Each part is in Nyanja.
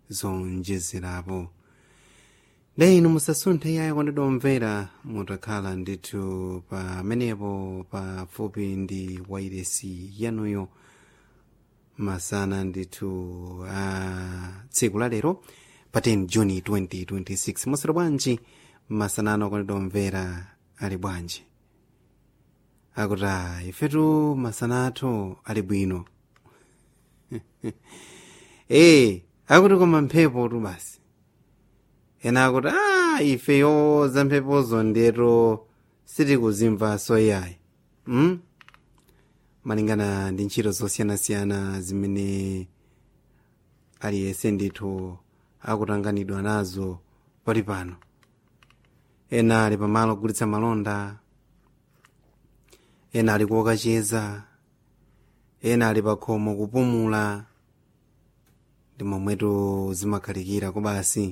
zonjezerapo leno musasunthe yayi kondedwa omvera mutakhala ndithu pamenepo pafupi ndi wairesi yanuyo masana ndithu a tsiku la lero pa 10 juni 2026 mwaswera bwanji masanano akondedwa omvera ali bwanji akuti "Ah, ifetu masana athu ali bwino ee akuti koma mphepo tu basi ena akuti a ifeyo za mphepozo ndeto sitikuzimvaso yayi mm? malingana ndi ntchito zosiyanasiyana zimene aliyense ndithu akutanganidwa nazo pali pano ena ali pamalo ogulitsa malonda ena ali kuokacheza ena ali pakhomo kupumula ndi momwetu zimakhalikira kubasi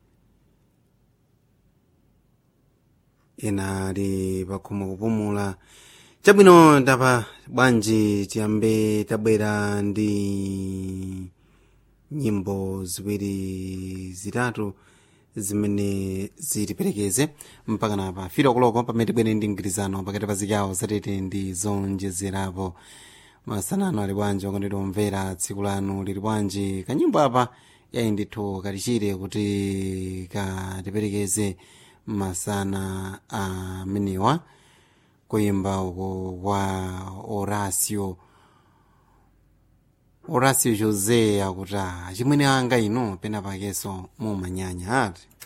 ena ali pakhomo kupumula chabwino ndapa bwanji tiyambe tabwera ndi nyimbo ziwiri zitatu zimene zitiperekeze mpaka napa firo kuloko pamene tibwere ndi mgwirizano pakati pa zigawo zatete ndi zonjezerapo masanano ali bwanji okondedwa omvera tsiku lanu lili bwanji kanyimbo apa yayi ndithu katichire kuti katiperekeze masana amenewa kuyimba uko kwa horacio horacio josé akuti "Ah, chimwene anga ino pena pakenso mumanyanya ati